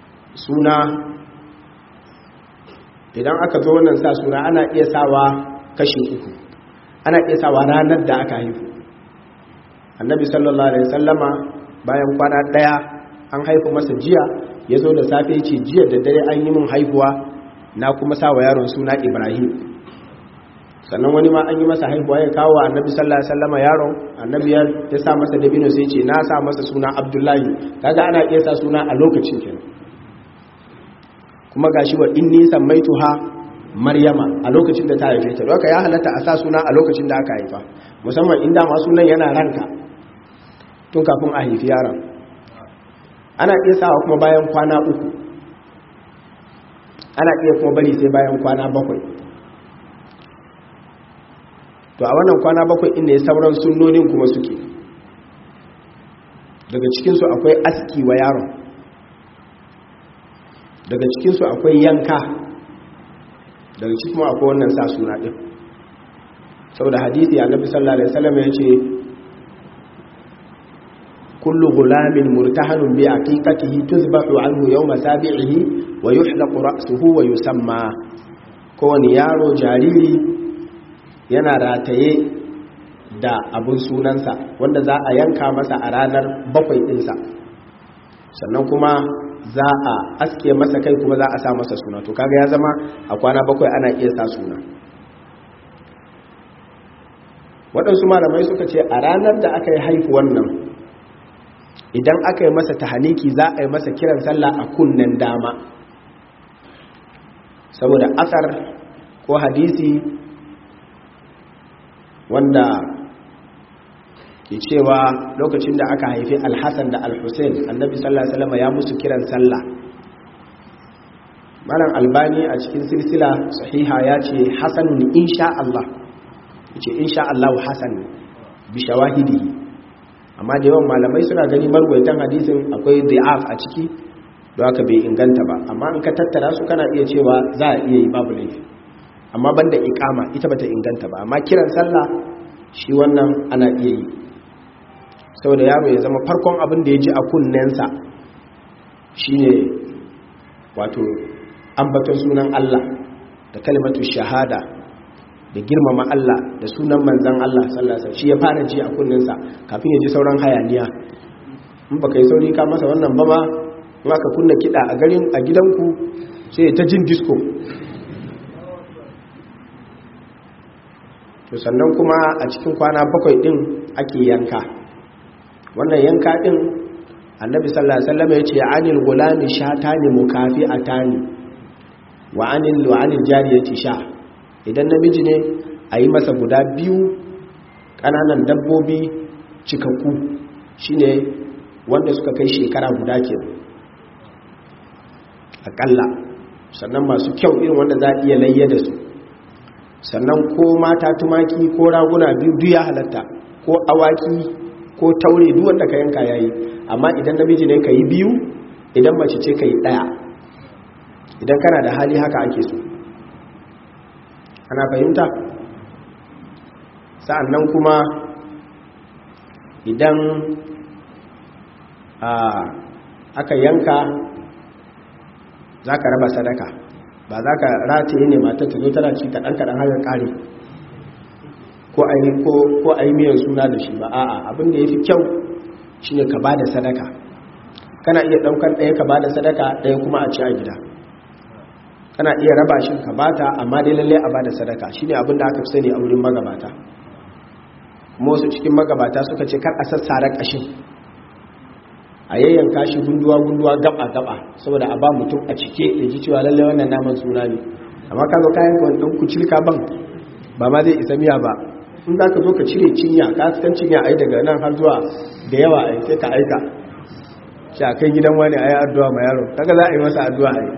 suna idan aka zo wannan sa suna ana iya sawa kashi uku ana iya sawa ranar da aka haifu annabi sallallahu alaihi sallama bayan kwana daya an haifu masa jiya ya zo da safe ce jiya da dare an yi min haihuwa na kuma sa wa yaron suna ibrahim sannan wani ma an yi masa haihuwa ya kawo wa annabi sallallahu alaihi wasallama yaron annabi ya sa masa dabino sai ce na sa masa suna abdullahi kaga ana iya sa suna a lokacin kenan kuma gashi wa inni sammaituha maryama a lokacin da ta haife ta doka ya halatta a sa suna a lokacin da aka haifa musamman inda ma sunan yana ranka tun kafin a haifi yaron ana iya sawa kuma bayan kwana uku ana iya kuma bari sai bayan kwana bakwai to a wannan kwana bakwai inda ya sauran sunnonin kuma suke daga cikinsu akwai aski wa yaron daga cikinsu akwai yanka daga cikin kuma akwai wannan sa suna ɗin saboda hadithi annabi sallallahu alaihi wasallam ya ce kullu gulamin murtahanun bi aqiqatihi tuzbahu anhu yawma sabi'ihi wa yuhlaqu ra'suhu wa yusamma kowani yaro jariri yana rataye da abun sunansa wanda za a yanka masa a ranar bakwai ɗinsa sannan kuma za a aske masa kai kuma za a sa masa suna to kaga ya zama a kwana bakwai ana iya sa suna waɗansu malamai suka ce a ranar da aka yi haifuwan nan idan aka yi masa tahaniki za a yi masa kiran sallah a kunnen dama saboda asar ko hadisi wanda ke cewa lokacin da aka haifi alhassan da alhussein annabi sallallahu alaihi wasallam ya musu kiran sallah malam albani a cikin silsila sahiha ya ce hasanun insha Allah yace insha Allah hasan bi shawahidihi amma da yawan malamai suna gani marwaitan hadisin akwai da'af a ciki don haka bai inganta ba amma in ka tattara su kana iya cewa za a iya yi babu laifi amma banda ikama ita bata inganta ba amma kiran sallah shi wannan ana iya yi saboda yaro ya zama farkon abin da ya ji a kunnensa shine wato ambaton sunan Allah da kalimatu shahada da girmama Allah da sunan manzan Allah sallallahu alaihi shi ya fara ji a kunnensa kafin ya ji sauran hayaniya in baka yi sauri ka masa wannan ba ma in aka kunna kida a garin a gidanku sai ta jin disco to sannan kuma a cikin kwana bakwai din ake yanka wannan yanka din annabi sallallahu alaihi wasallam ya ce anil gulami shatani mukafi'atani wa anil wa anil jariyati sha idan namiji ne a yi masa guda biyu ƙananan dabbobi cikakku shine wanda suka kai shekara guda ke aƙalla sannan masu kyau irin wanda za a iya layya da su sannan ko mata tumaki ko raguna biyu duk ya halatta ko awaki ko taure duk wanda ka yanka yayi amma idan namiji ne ka yi biyu idan mace ce ka yi ɗaya idan kana da hali haka ake so ana fahimta sa'annan kuma idan aka yanka za ka raba sadaka ba za ka rataye ne matar ta zo tana ci kaɗan-kaɗan har ƙari ko a yi miyan suna da shi ba a'a abin da ya fi kyau shi ne ka ba da sadaka kana iya ɗaukar ɗaya ka ba da sadaka ɗaya kuma a ci a gida kana iya raba shi ka bata amma dai lalle a bada sadaka shine abin da aka fi sani a wurin magabata kuma wasu cikin magabata suka ce kar a sassara kashin a yayyanka shi gunduwa gunduwa gaba gaba saboda a ba mutum a cike ya ji cewa lalle wannan naman suna ne amma ka zo kayan kwan ɗan kucilka ban ba ma zai isa miya ba in za ka zo ka cire cinya ka san cinya ai daga nan har zuwa da yawa ai sai ka aika shi a kai gidan wani ai addu'a ma yaro kaga za a yi masa addu'a ai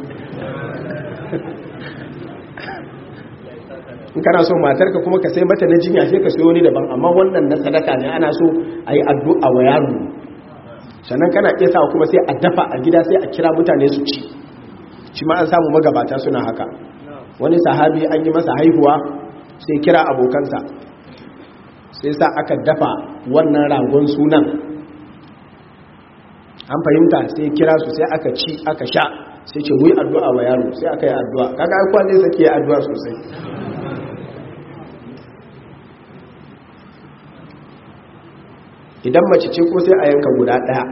in kana so matarka kuma ka sai mata na jinya sai ka sayo wani daban amma wannan na sadaka ne ana so a yi addu'a wa yaro sannan kana iya sa kuma sai a dafa a gida sai a kira mutane su ci shi ma an samu magabata suna haka wani sahabi an yi masa haihuwa sai kira abokansa sai sa aka dafa wannan ragon sunan an fahimta sai kira su sai aka ci aka sha sai ce muyi addu'a wa yaro sai aka yi addu'a kaga ai kwanne sake yi addu'a sosai idan mace ce ko sai a yanka guda ɗaya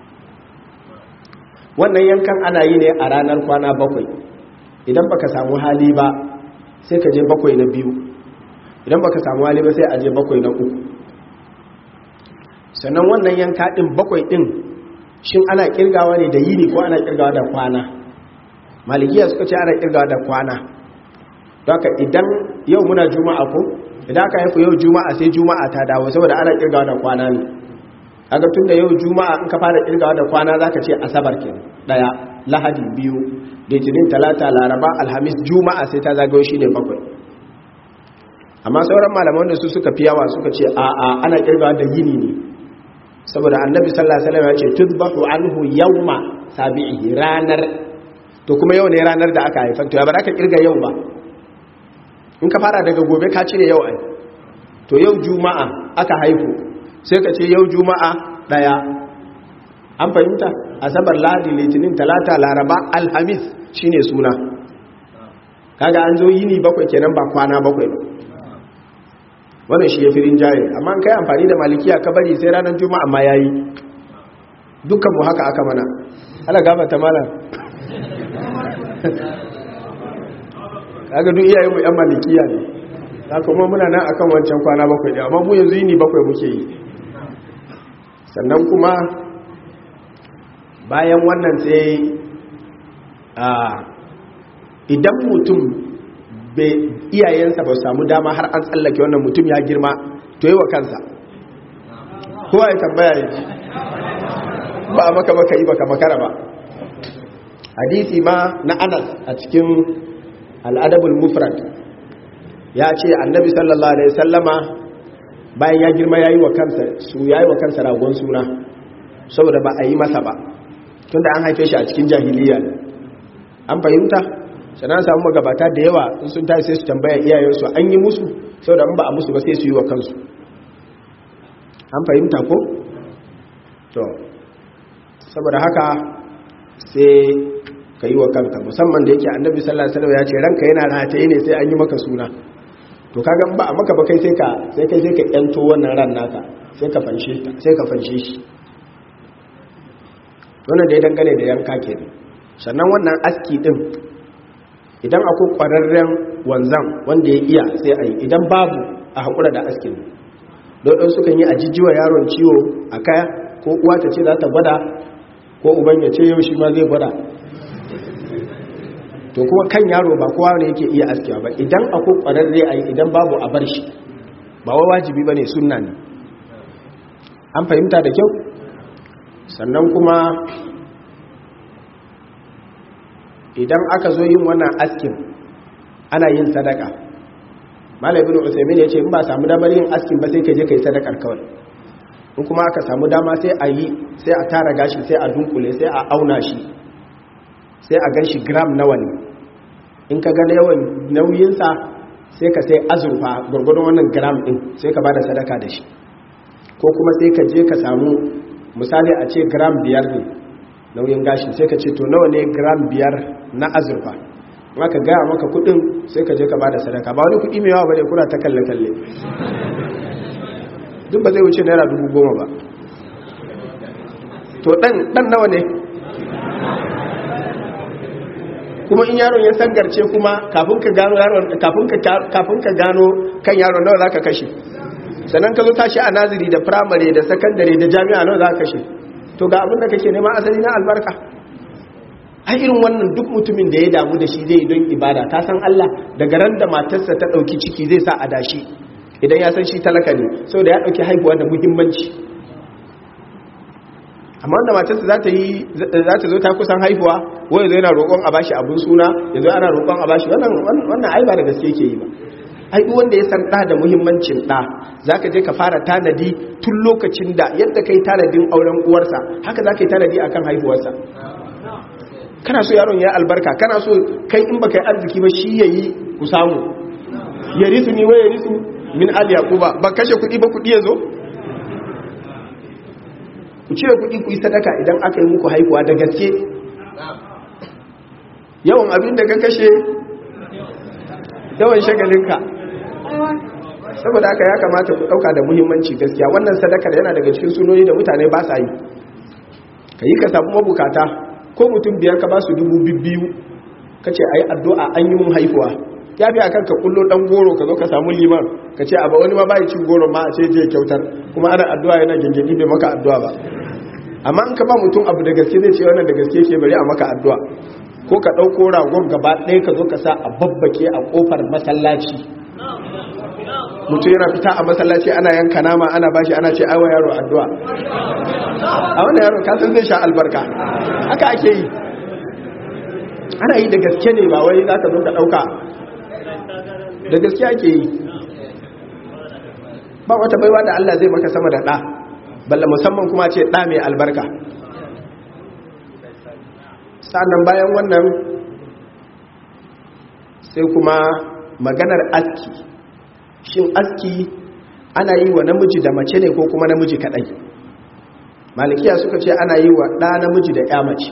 wannan yankan ana yi ne a ranar kwana bakwai idan baka samu hali ba sai ka je bakwai na biyu idan baka samu hali ba sai a je bakwai na uku sannan wannan yanka ɗin bakwai ɗin shin ana kirgawa ne da yini ko ana kirgawa da kwana malikiya suka ce ana kirgawa da kwana haka idan yau muna juma'a ko idan aka haifu yau juma'a sai juma'a ta dawo saboda ana kirgawa da kwana ne kaga tun da yau juma'a in ka fara kirgawa da kwana zaka ce asabar ke daya lahadi biyu litinin talata laraba alhamis juma'a sai ta zagayo shine bakwai amma sauran malaman da su suka fi yawa suka ce a a ana kirgawa da yini ne saboda annabi sallallahu alaihi wasallam ya ce tudbahu anhu yawma sabi'i ranar to kuma yau ne ranar da aka haifa to ya bar aka kirga yau ba in ka fara daga gobe ka cire yau ai to yau juma'a aka haifu sai ka ce yau juma'a daya an fahimta asabar lahadi litinin talata laraba alhamis shine suna kaga an zo yini bakwai kenan ba kwana bakwai ba wannan shi ya fi rinjaye amma an kai amfani da malikiya ka bari sai ranar juma'a ma yayi dukkan mu haka aka mana ala gaba ta malam kaga duk iyayen mu yan malikiya ne haka kuma muna nan akan wancan kwana bakwai ne amma mu yanzu yini bakwai muke yi sannan kuma bayan wannan sai a idan mutum iyayensa ba samu dama har an tsallake wannan mutum ya girma to yi wa kansa kowa ya tambaya ya ji ba a maka baka yi baka makara ba hadisi ma na anas a cikin al'adabul mufrad ya ce annabi sallallahu alaihi sallama bayan ya girma ya yi wa kansa su ya yi wa kansa ragon suna saboda ba a yi masa ba tunda an haife shi a cikin jahiliya an fahimta sannan samu magabata da yawa in sun tashi sai su tambaya iyayensu an yi musu saboda in ba a musu ba sai su yi wa kansu an fahimta ko to saboda haka sai ka yi wa kanka musamman da yake annabi sallallahu alaihi wasallam ya ce ranka yana rataye ne sai an yi maka suna to kaga ba a maka ba kai sai ka sai kai sai ka yanto wannan ran naka sai ka fanshe sai ka fanshe shi wannan da ya dangane da yanka kenan sannan wannan aski din idan akwai ƙwararren wanzan wanda ya iya sai a yi idan babu a haƙura da askin don sukan yi a jijjiwa yaron ciwo a kaya ko uwa ta ce za ta gwada ko uban ya ce yau shi ma zai gwada to kuma kan yaro ba kowa ne yake iya askewa ba idan akwai ƙwararre a yi idan babu a bar shi ba wa wajibi ba ne sunna ne an fahimta da kyau sannan kuma idan aka zo yin wannan askin ana yin sadaka malamin usaimin ya ce in ba samu damar yin askin ba sai ka je ka yi sadakar kawai in kuma aka samu dama sai a yi sai a tara gashi sai a dunkule sai a auna shi sai a gan shi gram nawa ne in ka gane yawan nauyinsa sai ka sai azurfa gwargwadon wannan gram din sai ka ba da sadaka da shi ko kuma sai ka je ka samu misali a ce gram biyar ne nauyin gashi sai ka ce to nawa ne gram biyar na azurfa maka gaya maka kudin sai ka je ka bada sadaka ba wani kudi mai yawa bane kuna ta kalle kalle duk ba zai wuce naira dubu goma ba to dan dan nawa ne kuma in yaron ya sangarce kuma kafin ka gano yaron kafin ka kafin ka gano kan yaron nawa zaka kashe sannan ka zo tashi a naziri da primary da secondary da jami'a nawa zaka kashe to ga abin da kake nema asali na albarka ai irin wannan duk mutumin da ya damu da shi zai don ibada ka san Allah daga ran da matarsa ta dauki ciki zai sa a dashi idan ya san shi talaka ne saboda ya dauki haihuwa da muhimmanci amma wanda matarsa za ta yi za ta zo ta kusan haihuwa wai zai yana roƙon a bashi abun suna yanzu ana roƙon a bashi wannan wannan ai ba da gaske yake yi ba ai duk wanda ya san ɗa da muhimmancin ɗa za ka je ka fara tanadi tun lokacin da yadda ka yi tanadin auren uwarsa haka za ka yi tanadi a kan haihuwarsa kana so yaron ya albarka kana so kai in baka yi arziki ba shi ya yi ku samu ya risu ni wa ya risu min al yaquba ba kashe kuɗi ba kuɗi ya zo ku cire kuɗi ku yi sadaka idan aka yi muku haihuwa da gaske yawan abin da ka kashe yawan shagalinka saboda haka ya kamata ku ɗauka da muhimmanci gaskiya wannan sadakar yana daga cikin sunoni da mutane ba sa yi ka yi ka samu mabukata ko mutum biyar ka ba su dubu biyu ka ce a yi addu'a an yi mun haihuwa ya fi akan ka kullo ɗan goro ka zo ka samu liman ka ce a ba wani ma ba cin goro ma a ce je kyautar kuma ana addu'a yana gengedi bai maka addu'a ba amma in ka ba mutum abu da gaske zai ce wannan da gaske ke bari a maka addu'a ko ka ɗauko ragon gaba ɗaya ka zo ka sa a babbake a ƙofar masallaci mutum yana fita a masallaci ana yanka nama ana bashi ana ce aiwa yaro addu'a a wannan yaro kasan zai sha albarka haka ake yi ana yi da gaske ne ba wai za ka zo ka ɗauka da gaske ake yi ba wata baiwa da Allah zai maka sama da ɗa balla musamman kuma ce ɗa mai albarka sannan bayan wannan sai kuma maganar aski shin aski ana yi wa namiji da mace ne ko kuma namiji kadai malikiya suka ce ana yi wa ɗa namiji da ya mace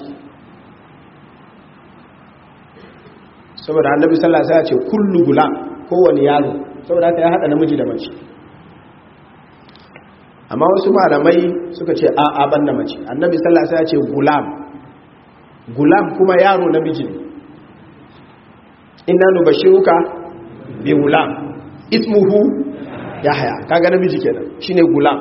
saboda annabi sallallahu alaihi wasallam ce kullu gula kowane yaro saboda haka ya hada namiji da mace amma wasu malamai suka ce a a banda mace annabi sallallahu alaihi wasallam ce gulam gulam kuma yaro namiji ne inna nubashiruka bi gulam ismuhu yahya kaga namiji kenan shine gulam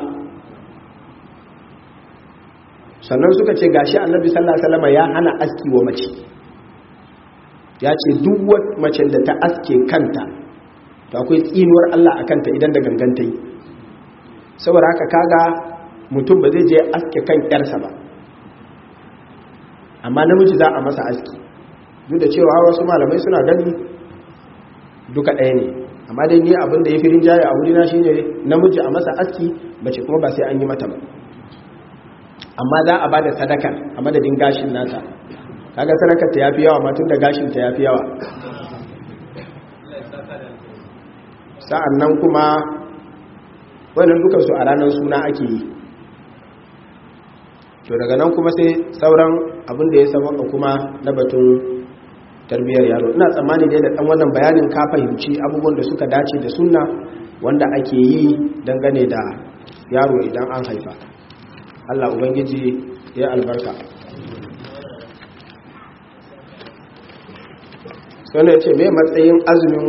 sannan suka ce gashi annabi sallallahu alaihi wasallam ya hana aski wa mace ya ce duk wata mace da ta aske kanta to akwai tsinuwar Allah a kanta idan da ganganta yi saboda haka kaga mutum ba zai je aske kan yarsa ba amma namiji za a masa aski duk da cewa wasu malamai suna gani duka ɗaya ne amma dai ni abin da ya fi rinjaye a wurina shi ne namiji a masa aski mace kuma ba sai an yi mata ba amma za a ba da sadaka a madadin gashin nata kaga sadakar ta yafi yawa matun da gashin ta yafi yawa sa'an nan kuma wannan dukansu a ranar suna ake yi to daga nan kuma sai sauran abin da ya sabaka kuma na batun tarbiyyar yaro ina tsammani dai da dan wannan bayanin ka fahimci abubuwan da suka dace da sunna wanda ake yi dangane da yaro idan an haifa Allah ubangiji ya albarka sannan ce mai matsayin azumin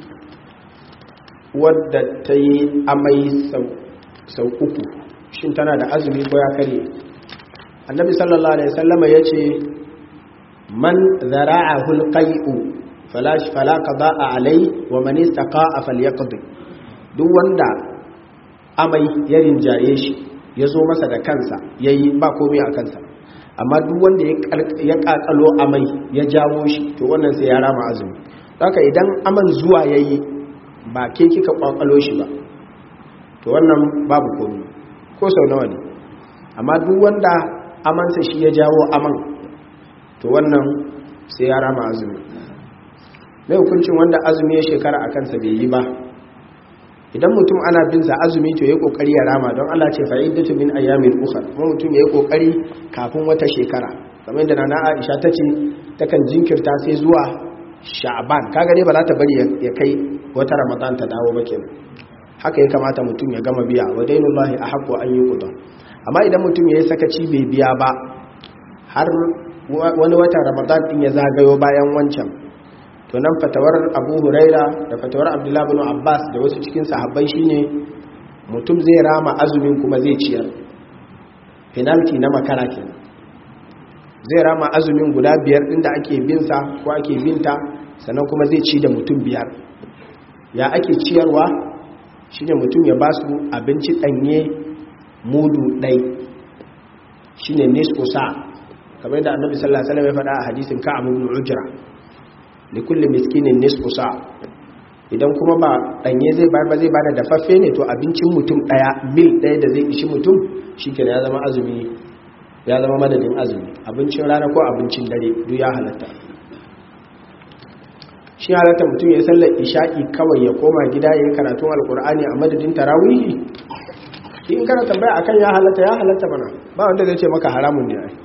wadda ta yi amai sau uku shin tana da azumi ko ya karye annabi sallallahu alaihi sallama ya ce man zara'ahu alqai'u fala fala qada'a alai wa man istaqa'a falyaqdi duk wanda amai ya rinjaye shi ya zo masa da kansa yayi ba komai a kansa amma duk wanda ya kakalo amai ya jawo shi to wannan sai ya rama azumi haka idan aman zuwa yayi ba ke kika kwakwalo shi ba to wannan babu komai ko sau nawa ne amma duk wanda amansa shi ya jawo aman to wannan sai ya rama azumi mai hukuncin wanda azumi ya shekara a kansa bai yi ba idan mutum ana bin sa azumi to yayi kokari ya rama don Allah ce fa'idatu min ayyamin ukhra kuma mutum yayi kokari kafin wata shekara kamar yadda nana Aisha tace takan jinkirta sai zuwa Sha'ban kaga dai ba za ta bari ya kai wata Ramadan ta dawo ba kenan haka ya kamata mutum ya gama biya wa dainullahi ahqqu an yuqda amma idan mutum yayi sakaci bai biya ba har wani watan Ramadan din ya zagayo bayan wancan to nan fatawar abu huraira da fatawar abdullahi bin abbas da wasu cikin sahabbai shine mutum zai rama azumin kuma zai ciyar penalty na makara kenan zai rama azumin guda biyar din da ake binsa ko ake binta sannan kuma zai ci da mutum biyar ya ake ciyarwa shine mutum ya ba su abinci danye mudu ɗai shine nisfu sa kamar da annabi sallallahu alaihi wasallam ya faɗa a hadisin ka'ab ibn ujra likulli miskinin nisfu sa idan kuma ba danye zai bayar ba zai bada dafaffe ne to abincin mutum daya mil daya da zai ishi mutum shikenan ya zama azumi ya zama madadin azumi abincin rana ko abincin dare duk ya halatta shi halatta mutum ya sallar isha'i kawai ya koma gida ya yi karatun alkur'ani a madadin tarawihi in kana tambaya akan ya halatta ya halatta mana ba wanda zai ce maka haramun ne ai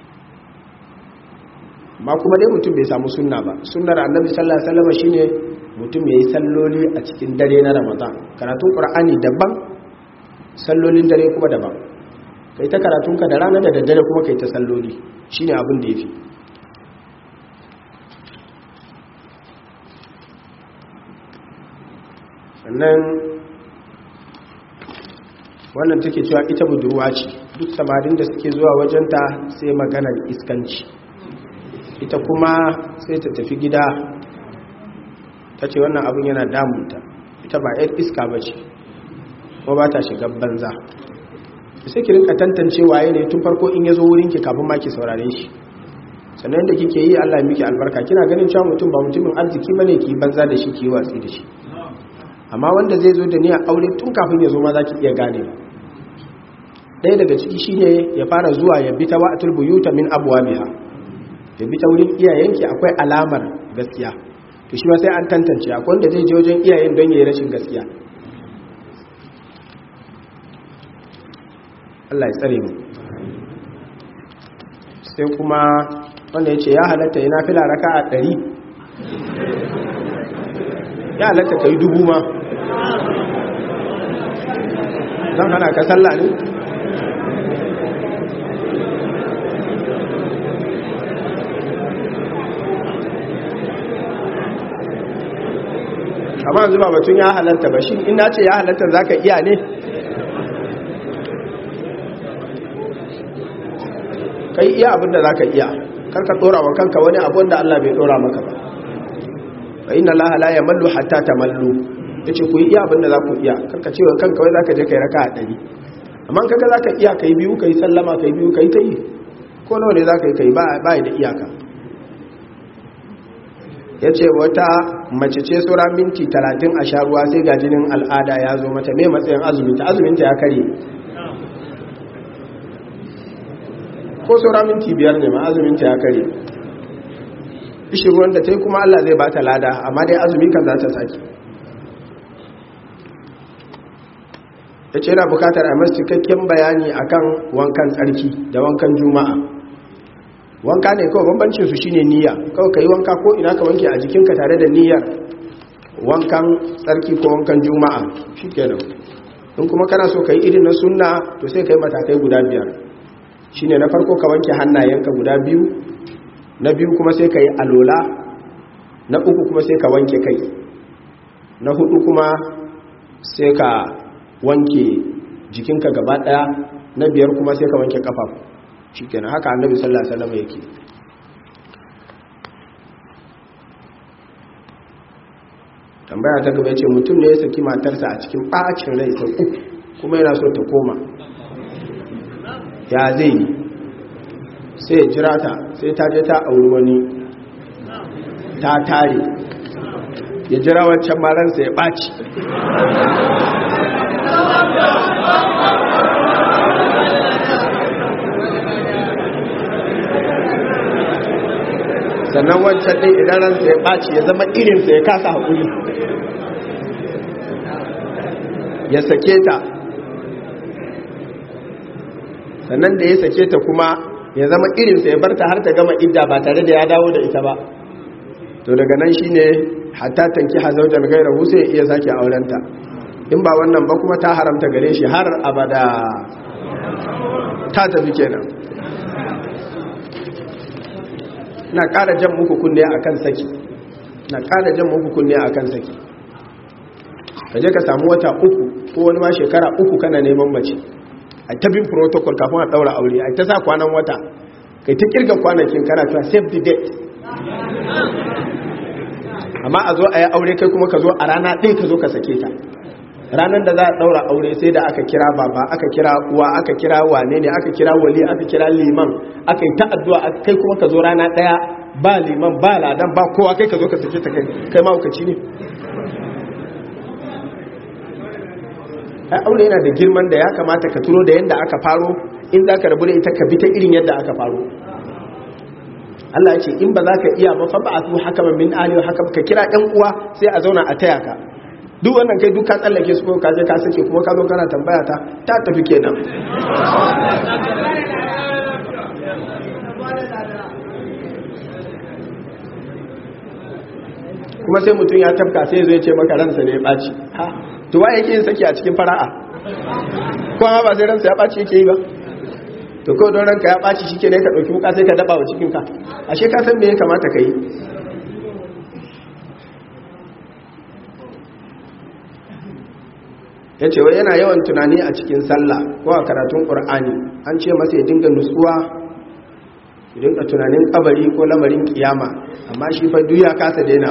ma kuma dai mutum bai samu sunna ba sunnar annabi sallallahu alaihi wasallam shine mutum ya yi salloli a cikin dare na ramadan karatun ƙur'ani daban sallolin dare kuma daban kai ta karatunka da rana da daddare kuma kai ta salloli shine abin da ya fi sannan wannan take cewa ita budurwa ce duk samarin da suke zuwa wajenta sai maganar iskanci ita kuma sai ta tafi gida ta ce wannan abin yana damunta ita ba yan iska ba ce kuma ba ta shiga banza sai ki rinka tantance waye ne tun farko in ya zo wurinki kafin ma ki saurare shi sannan da kike yi Allah miki albarka kina ganin cewa mutum ba mutumin arziki bane ki banza da shi ki watsi da shi amma wanda zai zo da niyyar aure tun kafin ya zo ma zaki iya gane ɗaya daga ciki shine ya fara zuwa ya bi ta wa'atul buyuta min abwabiha ya bi ta wurin iyayenki akwai alamar gaskiya to shi ma sai an tantance akwai wanda zai je wajen iyayen don yayi rashin gaskiya Allah ya tsare mu sai kuma wanda ya ce ya halatta yana fila raka a ɗari ya halatta ka yi dubu ma zan hana ka sallah ne amma yanzu ba batun ya halatta ba shi ina ce ya halatta za ka iya ne kai iya abinda za ka iya karka tsora wa kanka wani abin da Allah bai tsora maka ba wa inna Allah la yamallu hatta tamallu yace ku iya abinda za ku iya karka cewa kanka wai zaka je kai raka a dari amma kaga zaka iya kai biyu kai sallama kai biyu kai tai ko nawa ne zaka yi kai ba ba da iyaka yace wata mace ce sura minti 30 a sha ruwa sai ga jinin al'ada ya zo mata me matsayin azumin ta azumin ta ya kare ko saura minti biyar ne ma azuminta ya kare ishi ruwan da ta yi kuma Allah zai ba ta lada amma dai azumi kan za ta sake ya ce yana bukatar a masu cikakken bayani akan wankan tsarki da wankan juma'a wanka ne kawai bambancin su shine niyya kawai ka yi wanka ko ina ka wanke a jikinka tare da niyyar wankan tsarki ko wankan juma'a shi kenan in kuma kana so ka yi irin na sunna to sai ka yi matakai guda biyar shine na farko ka wanke hannayenka guda biyu na biyu kuma sai ka yi alola na uku kuma sai ka wanke kai na hudu kuma sai ka wanke jikinka gaba daya na biyar kuma sai ka wanke kafafu shikenan haka annabi sallallahu alaihi wasallam yake tambaya ta gaba yace mutum ne ya saki matarsa a cikin bacin rai sau uku kuma yana so ta koma ya zai yi sai jira ta sai ta je ta auri wani ta tare ya jira wancan maransa ya ɓaci sannan wancan ɗin idan ransa ya ɓaci ya zama irinsa ya kasa haƙuri ya sake ta sannan da ya sake ta kuma ya zama irinsa ya barta har ta gama idda ba tare da ya dawo da ita ba to daga nan shine hatta tanki hazaujan gairahu sai ya iya sake aurenta in ba wannan ba kuma ta haramta gare shi har abada ta tafi kenan na ƙara jan muku kunne akan saki na ƙara jan muku kunne akan saki ka je ka samu wata uku ko wani ma shekara uku kana neman mace a ta bin protocol kafin a daura aure a ta sa kwanan wata kai ta kirga kwanakin kana ta save the date amma a zo a yi aure kai kuma ka zo a rana ɗaya ka zo ka sake ta ranar da za a daura aure sai da aka kira baba aka kira uwa aka kira wane ne aka kira wali aka kira liman aka yi ta addu'a kai kuma ka zo rana ɗaya ba liman ba ladan ba kowa kai ka zo ka sake ta kai kai mahaukaci ne ai aure yana da girman da ya kamata ka turo da yadda aka faro in za ka rabu da ita ka bi ta irin yadda aka faro Allah ya ce in ba za ka iya ba fa ba a su haka min aliyu haka ka kira ɗan uwa sai a zauna a taya ka duk wannan kai duk ka tsallake su ka je ka sake kuma ka zo kana tambaya ta ta tafi kenan kuma sai mutum ya tafka sai zai ce maka ransa ne ya ɓaci ha to wa yake yin saki a cikin fara'a kuma ba sai ransa ya ɓaci yake yi ba to kawai don ranka ya ɓaci shi ke ne ka ɗauki wuka sai ka daɓa wa cikinka ashe ka san me ya kamata ka yi ya ce wai yana yawan tunani a cikin sallah ko a karatun ƙur'ani an ce masa ya dinga nutsuwa ya dinga tunanin kabari ko lamarin kiyama amma shi fa duk ya kasa daina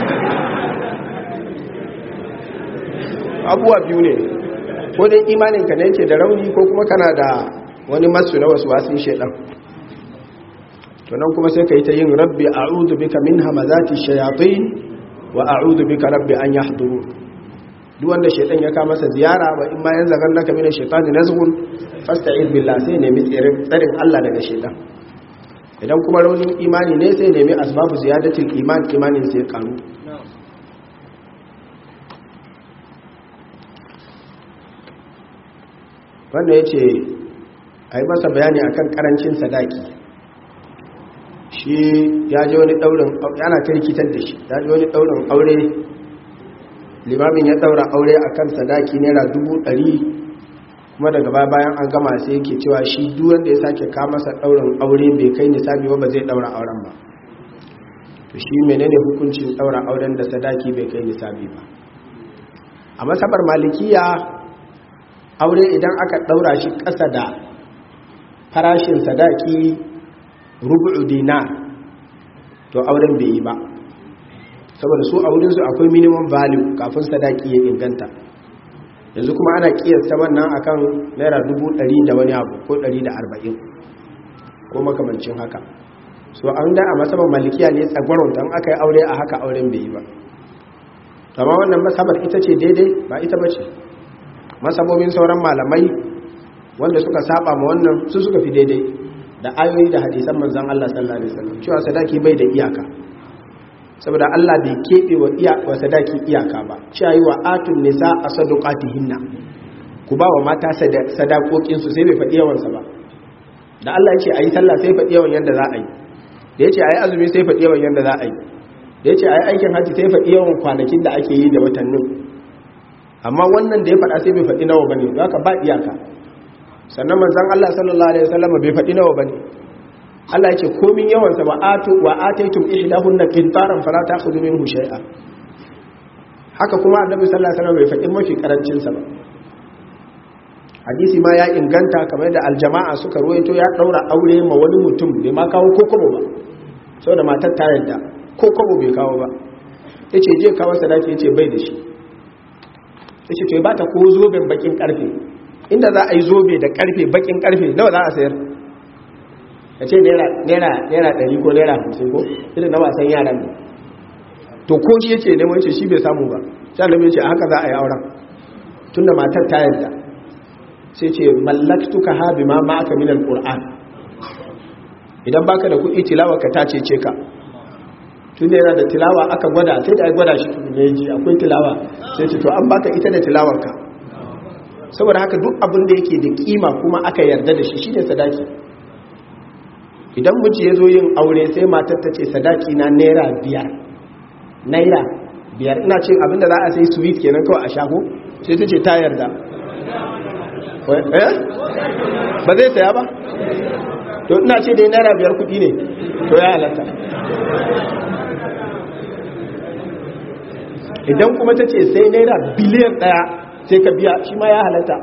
abuwa biyu ne ko dai imaninka ne yake da rauni ko kuma kana da wani masu na wasu wasu shaidan tunan kuma sai ka yi ta yin rabbi a'udhu bika min hamazati shayatin wa a'udhu bika rabbi an yahduru duk wanda shaitan ya kama masa ziyara wa in ma yan zagan naka mina shaitani nazghun fasta'id billah sai nemi tsarin Allah daga shaitan idan kuma raunin imani ne sai nemi asbabu ziyadatul iman imanin sai karu wanda yace ai masa bayani akan karancin sadaki shi ya je wani daurin yana kirkitar da shi ya je wani daurin aure limamin ya daura aure a kan sadaki naira dubu ɗari kuma daga baya bayan an gama sai yake cewa shi duk wanda ya sake masa daurin aure bai kai nisabi ba ba zai daura auren ba to shi menene hukuncin daura auren da sadaki bai kai nisabi ba a masabar malikiya aure idan aka daura shi ƙasa da farashin sadaki rubu'u dinar to auren bai yi ba saboda su a wurinsu akwai minimum value kafin sadaki ya inganta yanzu kuma ana kiyasta wannan akan naira dubu ɗari da wani abu ko ɗari da arba'in ko makamancin haka so an da a masabar malikiya ne tsagwaron don aka yi aure a haka auren bai yi ba amma wannan masabar ita ce daidai ba ita ba ce masabobin sauran malamai wanda suka saba ma wannan su suka fi daidai da ayoyi da hadisan manzan Allah sallallahu alaihi wasallam cewa sadaki bai da iyaka saboda Allah bai keɓe wa iya wa sadaki iyaka ba cewa yi wa atun nisa a sadaqatihinna ku ba wa mata sadakokin su sai bai faɗi yawan sa ba da Allah ya ce ayi sallah sai faɗi yawan yanda za a yi da ya ce ayi azumi sai faɗi yawan yanda za a yi da ya ce ayi aikin haji sai faɗi yawan kwanakin da ake yi da watannin amma wannan da ya faɗa sai bai faɗi nawa bane haka ba iyaka sannan manzon Allah sallallahu alaihi wasallam bai faɗi nawa bane Allah ya ce komin yawan sa wa atu wa ataytum ihdahunna qintaran fala ta'khudhu minhu shay'a haka kuma annabi sallallahu alaihi wasallam bai faɗi mafi karancin sa ba hadisi ma ya inganta kamar da aljama'a suka ruwaito ya daura aure ma wani mutum bai ma kawo kokobo ba saboda matar ta yadda kokobo bai kawo ba yace je kawo sadaki yace bai da shi yace to ba ta ko zoben bakin karfe inda za a yi zobe da karfe bakin karfe nawa za a sayar ka ce naira ɗari ko naira hamsin ko irin na wasan yaran ne to ko shi yake neman ce shi bai samu ba sai annabi ce a haka za a yi auren tunda matar ta yarda sai ce mallaktuka ha bima ma aka min alquran idan baka da kuɗi tilawa ka ta ce ka tunda yana da tilawa aka gwada sai da gwada shi ne ji akwai tilawa sai ce to an baka ita da tilawarka saboda haka duk abin da yake da kima kuma aka yarda da shi shine sadaki idan miji ya zo yin aure sai matar ta ce sadaki na naira biyar naira biyar ina ce abinda za a sai sweet kenan kawai a shago sai ta ce ta yarda eh ba zai saya ba to ina ce dai naira biyar kudi ne to ya halatta idan kuma ta ce sai naira biliyan daya sai ka biya shi ma ya halatta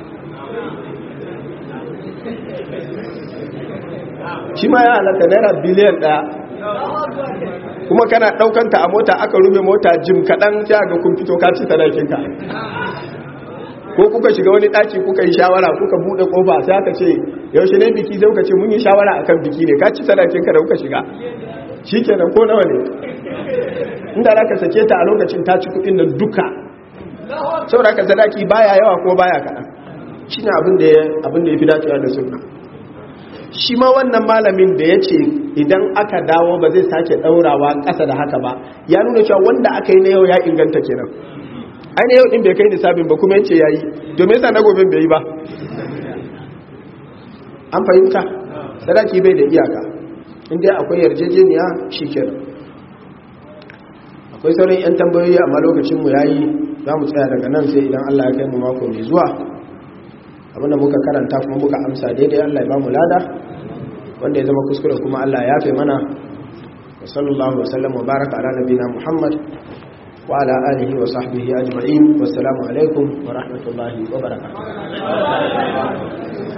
shi ma ya halatta naira biliyan daya kuma kana daukanta a mota aka rube mota jim kaɗan ta ga kun fito ka ci sadakinka ko kuka shiga wani ɗaki kuka yi shawara kuka buɗe ƙofa sai aka ce yaushe ne biki zai kuka ce mun yi shawara akan biki ne ka ci sadakinka da kuka shiga shi kenan ko nawa ne inda za ka sake ta a lokacin ta ci kuɗin nan duka saboda ka sadaki baya yawa ko baya kaɗan shi ne abin da ya fi dacewa da sunna shi ma wannan malamin da ya ce idan aka dawo ba zai sake ɗaurawa ƙasa da haka ba ya nuna cewa wanda aka yi na yau ya inganta kenan aina yau ɗin bai kai nisabin ba kuma yace ya yi domin sa na gobin bai yi ba an fahimta sadaki bai da iyaka inda akwai yarjejeniya shi kenan akwai sauran 'yan tambayoyi amma lokacinmu ya yi za mu tsaya daga nan sai idan allah ya kai mu mako mai zuwa abinda muka karanta kuma muka amsa daidai allah ya ba mu lada wanda ya zama kuskure kuma allah ya fi mana wa sallallahu wasallam wa baraka ala nabina muhammad wa ala alihi wa sahbihi ajma'in wassalamu alaikum wa rahmatullahi wa barakatuh